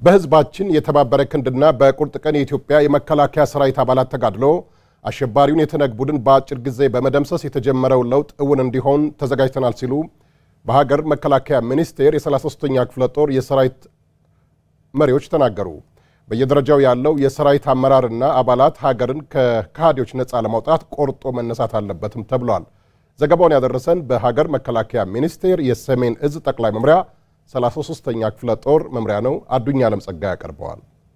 በህዝባችን የተባበረ ክንድና በቁርጥ ቀን የኢትዮጵያ የመከላከያ ሰራዊት አባላት ተጋድሎ አሸባሪውን የተነግ ቡድን በአጭር ጊዜ በመደምሰስ የተጀመረው ለውጥ እውን እንዲሆን ተዘጋጅተናል ሲሉ በሀገር መከላከያ ሚኒስቴር የ33ኛ ክፍለ ጦር የሰራዊት መሪዎች ተናገሩ። በየደረጃው ያለው የሰራዊት አመራርና አባላት ሀገርን ከከሃዲዎች ነፃ ለማውጣት ቆርጦ መነሳት አለበትም ተብሏል። ዘገባውን ያደረሰን በሀገር መከላከያ ሚኒስቴር የሰሜን እዝ ጠቅላይ መምሪያ 33ኛ ክፍለ ጦር መምሪያ ነው። አዱኛ አለም ጸጋ ያቀርበዋል።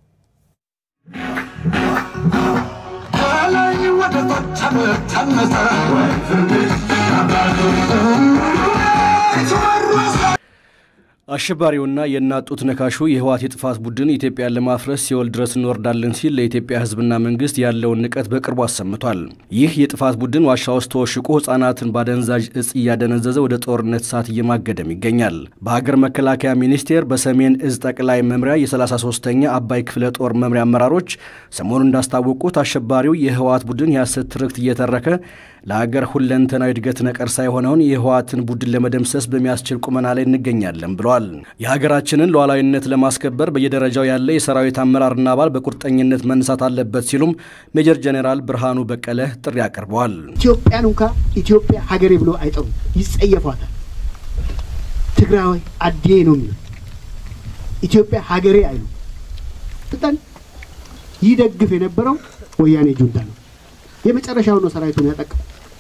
አሸባሪውና የእናት ጡት ነካሹ የህወሓት የጥፋት ቡድን ኢትዮጵያን ለማፍረስ ሲኦል ድረስ እንወርዳለን ሲል ለኢትዮጵያ ህዝብና መንግስት ያለውን ንቀት በቅርቡ አሰምቷል። ይህ የጥፋት ቡድን ዋሻ ውስጥ ተወሽቆ ህጻናትን ባደንዛዥ እጽ እያደነዘዘ ወደ ጦርነት እሳት እየማገደም ይገኛል። በሀገር መከላከያ ሚኒስቴር በሰሜን እዝ ጠቅላይ መምሪያ የ33ኛ አባይ ክፍለ ጦር መምሪያ አመራሮች ሰሞኑን እንዳስታወቁት አሸባሪው የህወሓት ቡድን የሐሰት ትርክት እየተረከ ለሀገር ሁለንተናዊ እድገት ነቀርሳ የሆነውን የህወሓትን ቡድን ለመደምሰስ በሚያስችል ቁመና ላይ እንገኛለን ብለዋል። የሀገራችንን ሉዓላዊነት ለማስከበር በየደረጃው ያለ የሰራዊት አመራርና አባል በቁርጠኝነት መነሳት አለበት ሲሉም ሜጀር ጄኔራል ብርሃኑ በቀለ ጥሪ አቅርበዋል። ኢትዮጵያን እንኳ ኢትዮጵያ ሀገሬ ብሎ አይጠሩም፣ ይጸየፏታል። ትግራዋይ አዴ ነው የሚሉ ኢትዮጵያ ሀገሬ አይሉ በጣም ይደግፍ የነበረው ወያኔ ጁንታ ነው። የመጨረሻው ነው ሰራዊቱን ያጠቃው።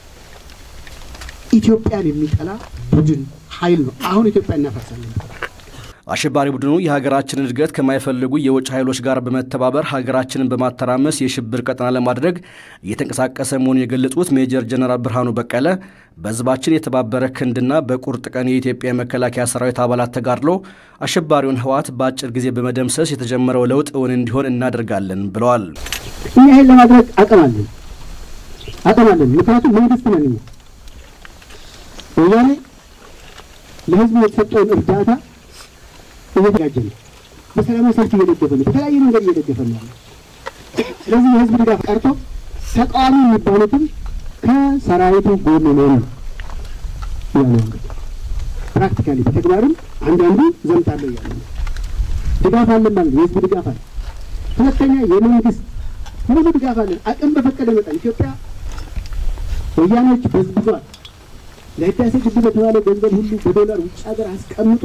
ኢትዮጵያን የሚጠላ ቡድን ኃይል ነው። አሁን ኢትዮጵያ እናፈርሳለን። አሸባሪ ቡድኑ የሀገራችንን እድገት ከማይፈልጉ የውጭ ኃይሎች ጋር በመተባበር ሀገራችንን በማተራመስ የሽብር ቀጠና ለማድረግ እየተንቀሳቀሰ መሆኑን የገለጹት ሜጀር ጀነራል ብርሃኑ በቀለ በህዝባችን የተባበረ ክንድና በቁርጥ ቀን የኢትዮጵያ የመከላከያ ሰራዊት አባላት ተጋድሎ አሸባሪውን ህወሓት በአጭር ጊዜ በመደምሰስ የተጀመረው ለውጥ እውን እንዲሆን እናደርጋለን ብለዋል። እኛ ይህን ለማድረግ አቅም አለን አቅም አለን። ምክንያቱም መንግስት ነን እኛ። ወያኔ ለህዝቡ የተሰጠውን እርዳታ እየተጋጀ ነው። በሰላማዊ ሰልፍ እየደገፈ ነው። በተለያየ መንገድ እየደገፈ ነው። ስለዚህ የህዝብ ድጋፍ ቀርቶ ተቃዋሚ የሚባሉትም ከሰራዊቱ ጎን ነው ነው ያለው። እንግዲህ ፕራክቲካሊ በተግባርም አንዳንዱ ዘምታለሁ እያለ ነው። ድጋፍ አለን ማለት ነው። የህዝብ ድጋፍ አለ። ሁለተኛ የመንግስት ሙሉ ድጋፍ አለን። አቅም በፈቀደ መጠን ኢትዮጵያ ወያኔዎች በዝብዟል። ለህዳሴ ግድብ በተባለ ገንዘብ ሁሉ በዶላር ውጭ ሀገር አስቀምጦ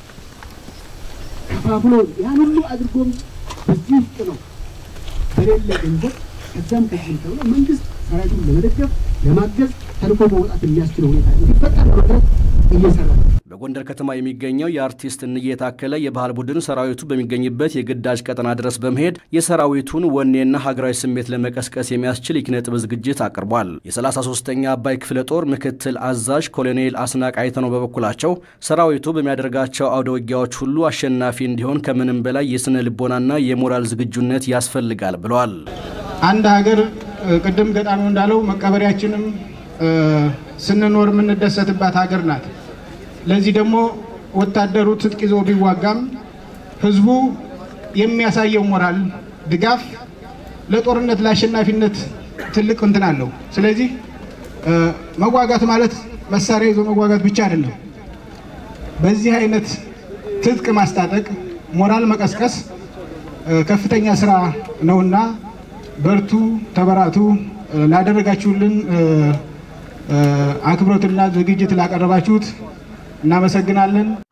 ከፋፍሎ ያን ሁሉ አድርጎም በዚህ ውስጥ ነው በሌለ ገንዘብ ከዛም ከዚህም ተብሎ መንግስት ሰራዊቱን ለመደገፍ ለማገዝ ተልኮ መውጣት የሚያስችለው ሁኔታ እንዲፈጠር ለማድረግ እየሰራ ነው። በጎንደር ከተማ የሚገኘው የአርቲስት እንዬ የታከለ የባህል ቡድን ሰራዊቱ በሚገኝበት የግዳጅ ቀጠና ድረስ በመሄድ የሰራዊቱን ወኔና ሀገራዊ ስሜት ለመቀስቀስ የሚያስችል የኪነ ጥበብ ዝግጅት አቅርቧል። የ33ኛ አባይ ክፍለ ጦር ምክትል አዛዥ ኮሎኔል አስናቅ አይተነው በበኩላቸው ሰራዊቱ በሚያደርጋቸው አውደ ውጊያዎች ሁሉ አሸናፊ እንዲሆን ከምንም በላይ የስነ ልቦናና የሞራል ዝግጁነት ያስፈልጋል ብለዋል። አንድ ሀገር ቅድም ገጣሚው እንዳለው መቀበሪያችንም ስንኖር የምንደሰትባት ሀገር ናት። ለዚህ ደግሞ ወታደሩ ትጥቅ ይዞ ቢዋጋም ህዝቡ የሚያሳየው ሞራል ድጋፍ ለጦርነት ለአሸናፊነት ትልቅ እንትን አለው። ስለዚህ መዋጋት ማለት መሳሪያ ይዞ መዋጋት ብቻ አይደለም። በዚህ አይነት ትጥቅ ማስታጠቅ፣ ሞራል መቀስቀስ ከፍተኛ ስራ ነውና በርቱ፣ ተበራቱ። ላደረጋችሁልን አክብሮትና ዝግጅት ላቀረባችሁት እናመሰግናለን።